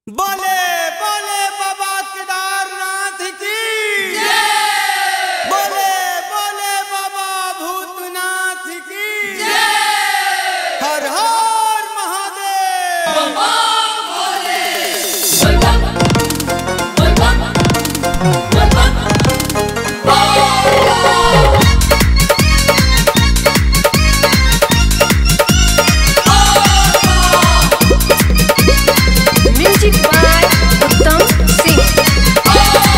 बोले बोले बाबा केदारनाथ की बोले बोले बाबा भूतनाथ की Har Har Mahadev Music by Uttam Singh.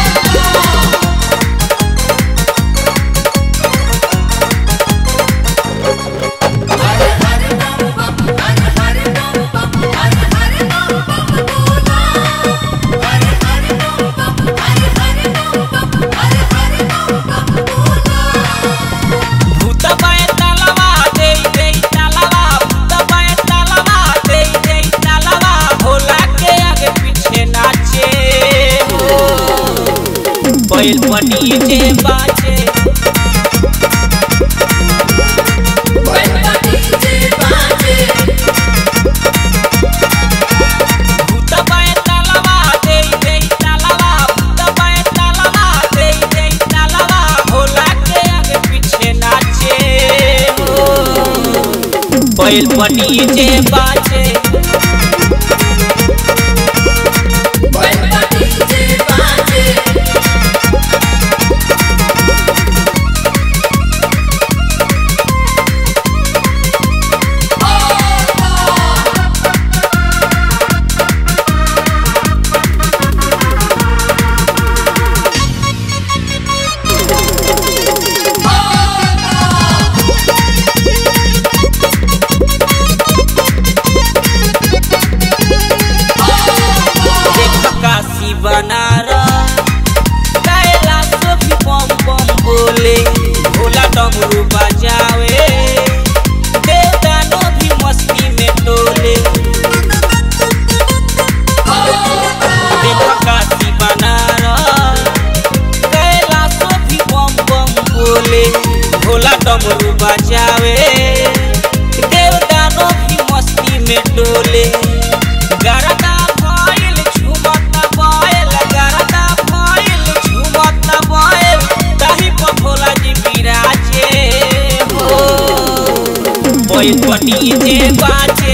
भूत बाय तलवा दे दे तलवा भूत बाय तलवा दे दे तलवा भोला के आगे पीछे नाचे हो बैल पनी जे बाजे भूत बाय तलवा दे दे तलवा भूत बाय तलवा दे दे तलवा भोला के आगे पीछे नाचे हो बैल पनी जे बाजे देख काशी बनारस कैलाश भी बम बम बोले भोला डमरू बजावे देवदानो भी मस्ती में डोले देख काशी बनारस कैलाश भी बम बम बोले भोला डमरू बजावे देवदानो भी मस्ती में डोले गरदा भइल झुमत बयल गरदा भइल झुमत बयल ताही पर भोला जी बिराजे हो बैल पटी जे बाजे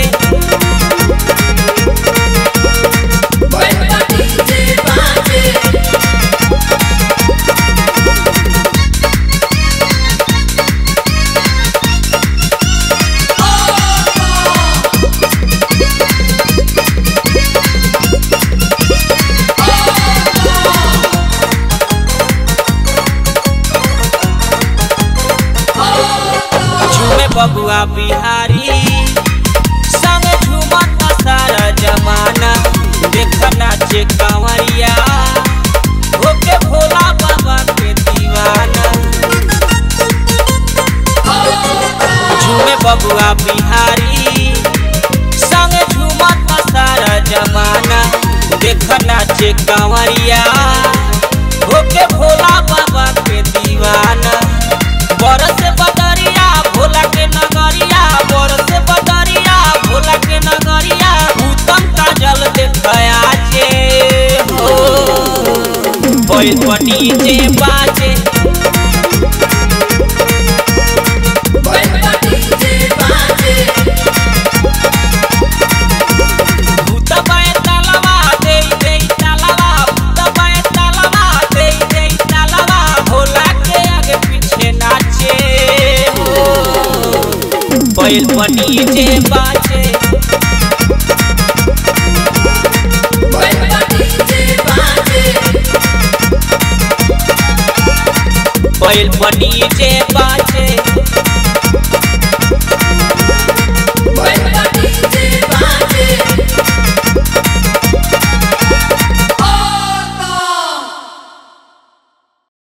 झूमे बबुआ बिहारी संग झूमत सारा जमाना देख नाचे कंवरिया होके भोला बाबा के दीवाना झूमे बबुआ बिहारी संग झूमत सारा जमाना देख नाचे कंवरिया होके भोला बाबा के दीवाना बरस बदरिया भोला के नगरिया बरस बदरिया भोला के नगरिया उत्तम काजल देखया जे हो बैल पटी जे बाजे भूत बाय तलवा दे दे तलवा भूत बाय तलवा दे दे तलवा भोला के आगे पीछे नाचे हो बैल पनी जे बाजे बैल पनी जे